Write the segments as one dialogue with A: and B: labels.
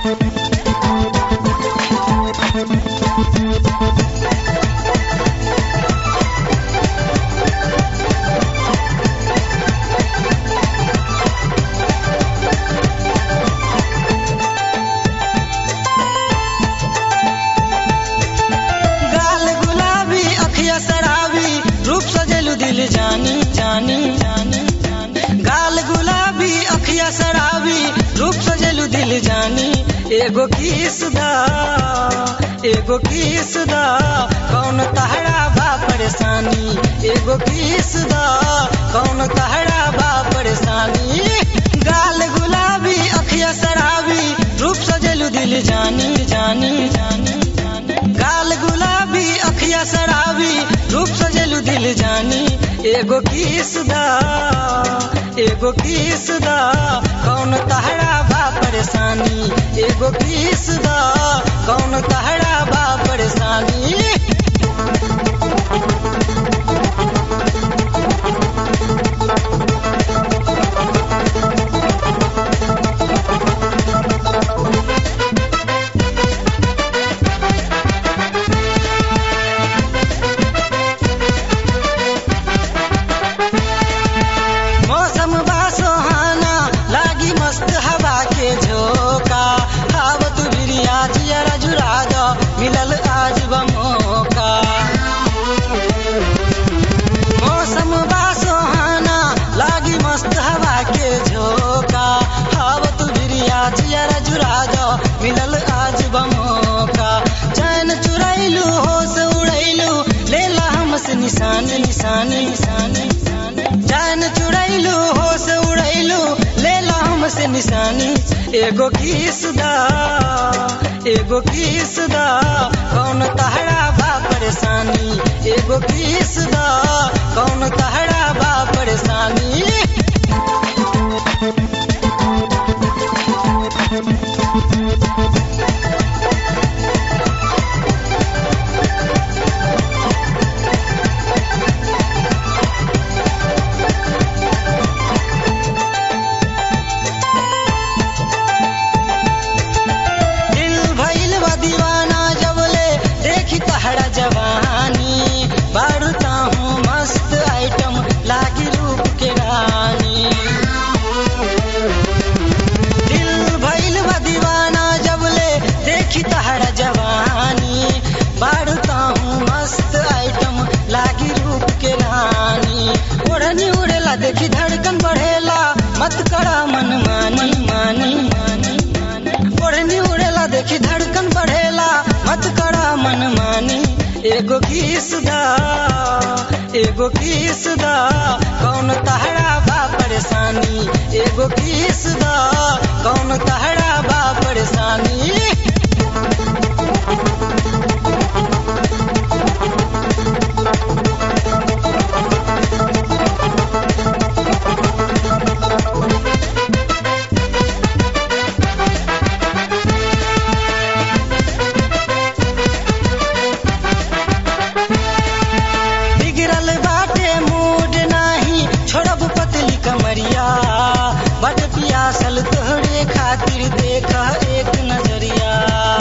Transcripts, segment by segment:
A: गाल गुलाबी अखिया शराबी रूप सजेलू दिल जानी जानी जानी जानी। गाल गुलाबी अखिया शराबी रूप सजेलू दिल जानी एगो किस दा एगो किस दा कौन तहरा बा परेशानी एगो किस दा कौन तहरा बा परेशानी गाल गुलाबी अखिया शराबी रूप सजेलू दिल जानी जानी जानी जानी गाल गुलाबी अखिया शराबी रूप सजेलू दिल जानी एगो किस दा एगो किस दा कौन तहरा बा परेशानी एगो किस दा कौन तहरा बा परेशानी मौसम बा सुहाना लागी मस्त हवा के झोंका आवत बिरिया जियरा जुरा दो मिलल आज बमोका मौसम बा सुहाना लागी मस्त हवा के झोंका आवत बिरिया जियरा जुरा दो मिलल आज बमोका चैन चुरैलू होश उड़ैलू लेला हमसे निशानी निशानी निशानी निशानी जान चुड़ैलू होश उड़ैलू लेला हमसे निशानी एगो किस दा एगो किस दा कौन तहरा बा परेशानी एगो किस दा कौन तहरा बा परेशानी दिल भइल बा दीवाना जबले देखी तहरा जवानी बढ़ता हूँ मस्त आइटम लागी रूप के रानी दिल भइल बा दीवाना जबले देखी तहरा जवानी बढ़ता हूँ मस्त आइटम लागी रूप के रानी ओढ़नी उड़ेला देखी धड़कन बढ़ेला मत करा मन मानी मानी मानी मानी ओढ़नी उड़ेला देखी धड़कन बढ़ेला मत करा मन मानी एगो किस दा एगो किस दा कौन तहरा बा परेशानी एगो किस दा कौन तहरा बा परेशानी बिगड़ल बाटे मूड नाही छोड़ब पतली कमरिया बट पियासल तोहरे खातिर देख एक नजरिया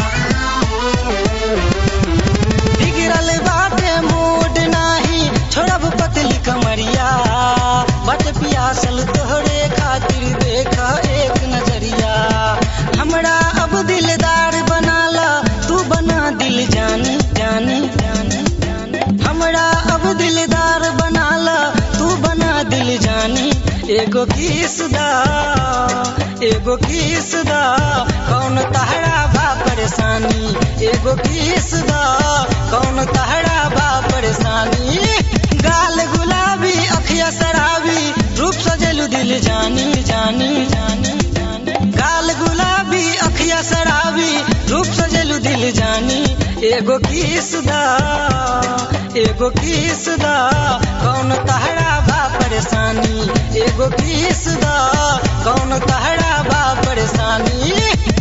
A: बिगड़ल बाटे मूड नाही छोड़ब पतली कमरिया बट पियासल तोहरे खातिर देख एक नजरिया हमरा अब दिलदार बनाला तू बना दिल जानी जानी जानी जानी हमरा अब दिलदार बनाला तू बना दिल जानी एगो किस दा एगो किस दा कौन तहरा बा परेशानी एगो किस दा कौन तहरा बा परेशानी गाल गुलाबी अखिया शराबी रूप सजेलू दिल जानी जानी जानी जानी गाल गुलाबी अखिया शराबी रूप सजेलू दिल जानी एगो किस दा एगो किस दा कौन तहरा बा परेशानी एगो किस दा कौन तहरा बा परेशानी